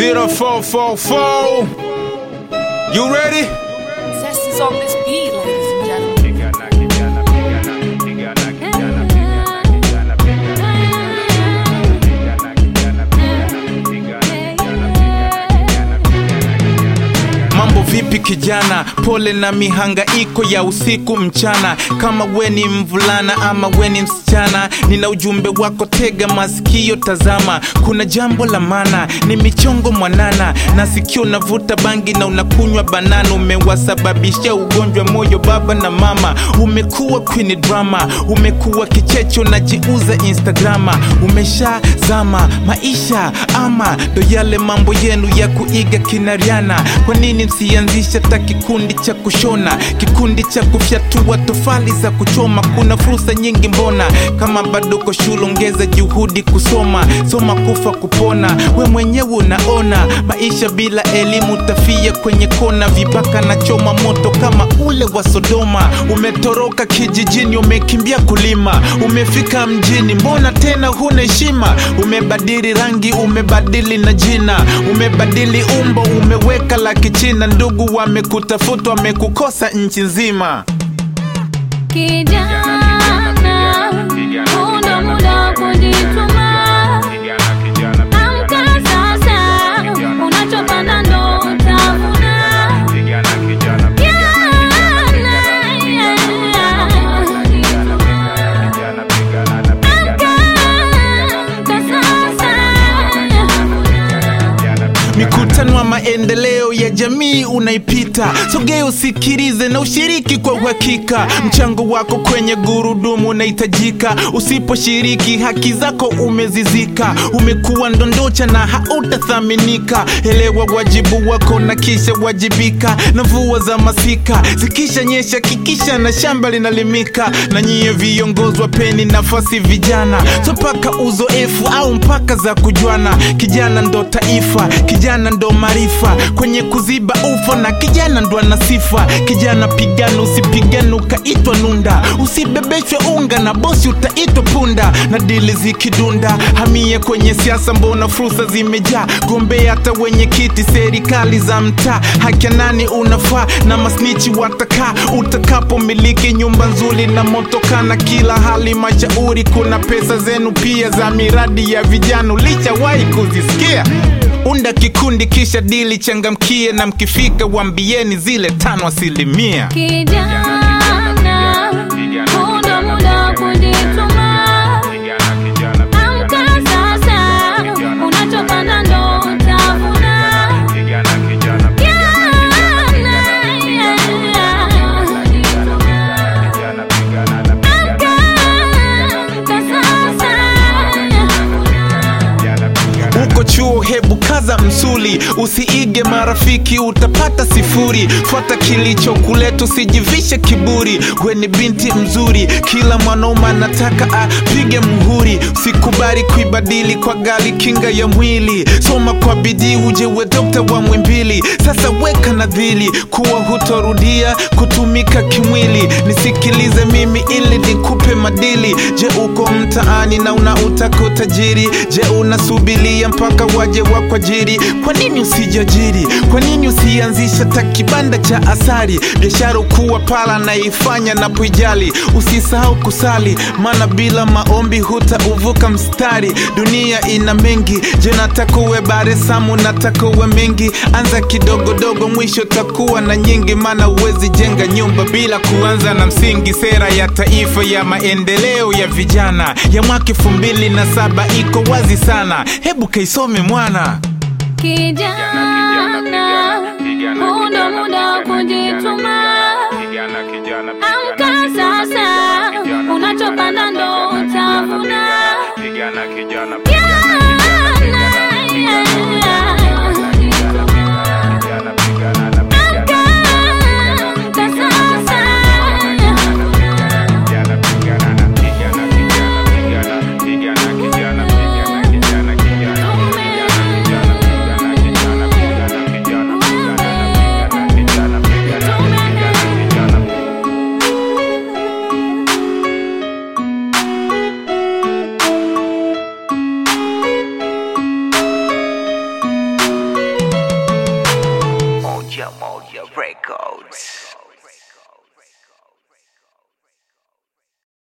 0444. You ready? Test is on this beat, ladies and gentlemen. Mambo vipi kijana, pole na mihangaiko ya usiku mchana. Kama we ni mvulana ama we ni msichana, nina ujumbe wako, tega masikio, tazama. Kuna jambo la maana, ni michongo mwanana, na sikio navuta bangi na unakunywa banana. Umewasababishia ugonjwa moyo baba na mama, umekuwa queen drama, umekuwa kichecho, unajiuza Instagrama, umeshazama maisha ama ndo yale mambo yenu ya kuiga kinariana. Kwa nini msianzisha ta kikundi cha kushona, kikundi cha kufyatua tofali za kuchoma? Kuna fursa nyingi, mbona kama bado uko shule, ongeza juhudi kusoma, soma kufa kupona. We mwenyewe unaona maisha bila elimu, tafia kwenye kona, vibaka na choma moto kama ule wa Sodoma. Umetoroka kijijini, umekimbia kulima, umefika mjini, mbona tena huna heshima? Umebadili rangi, umebadili na jina, umebadili umbo, umeweka la kichina. Ndugu wamekutafuta, wamekukosa nchi nzima. Kijana, huna muda wa kujituma. Amka sasa, unachopanda ndo utavuna. Mikutano ya maendeleo ya jamii unaipita, sogea usikilize na ushiriki kwa uhakika. Mchango wako kwenye gurudumu unahitajika, usiposhiriki haki zako umezizika. Umekuwa ndondocha na hautathaminika. Elewa wajibu wako na kisha wajibika. Na mvua za masika zikisha nyesha, kikisha na shamba linalimika. Na nyie viongozi wapeni nafasi vijana, so mpaka uzoefu au mpaka za kujuana. Kijana ndo taifa, kijana ndo maarifa kwenye kuziba ufa, na kijana ndo ana sifa. Kijana pigana, usipigane ukaitwa nunda, usibebeshwe unga na bosi utaitwa punda. Na dili zikidunda, hamia kwenye siasa, mbona fursa zimejaa. Gombea hata wenye kiti serikali za mtaa, haki ya nani unafaa na masnichi watakaa. Utakapomiliki nyumba nzuri na motoka na kila hali mashauri, kuna pesa zenu pia za miradi ya vijana, ulishawahi kuzisikia? Unda kikundi kisha dili, changamkie na mkifika wambieni zile tano asilimia. Kijana, huna muda wa kujituma. Amka sasa, unachopanda ndo utavuna. Uko chuo, hebu kaza msuli, usiige marafiki, utapata sifuri. Fuata kilichokuleta, usijivishe kiburi. We ni binti mzuri, kila mwanaume anataka apige muhuri. Usikubali kuibadili kwa gali kinga ya mwili. Soma kwa bidii, uje we dokta wa mwimbili. Sasa weka nadhili kuwa hutorudia kutumika kimwili. Nisikilize mimi ili nikupe madili. Je, uko mtaani na unautaka utajiri? Je, unasubilia mpaka waje wakwajiri? Kwa nini usijiajiri? Kwa nini usianzisha ta kibanda cha asali? Biashara kuwa pala naifanya na puijali. Usisahau kusali, maana bila maombi hutauvuka mstari. Dunia ina mengi, je, nataka uwe bare samu, nataka uwe mengi. Anza kidogo dogo, mwisho takuwa na nyingi, maana uwezi jenga nyumba bila kuanza na msingi. Sera ya taifa ya maendeleo ya vijana ya mwaka elfu mbili na saba iko wazi sana, hebu kaisome mwana. Kijana, huna muda wa kujituma. Amka sasa, unachopanda ndo utavuna. Amka sasa. Records.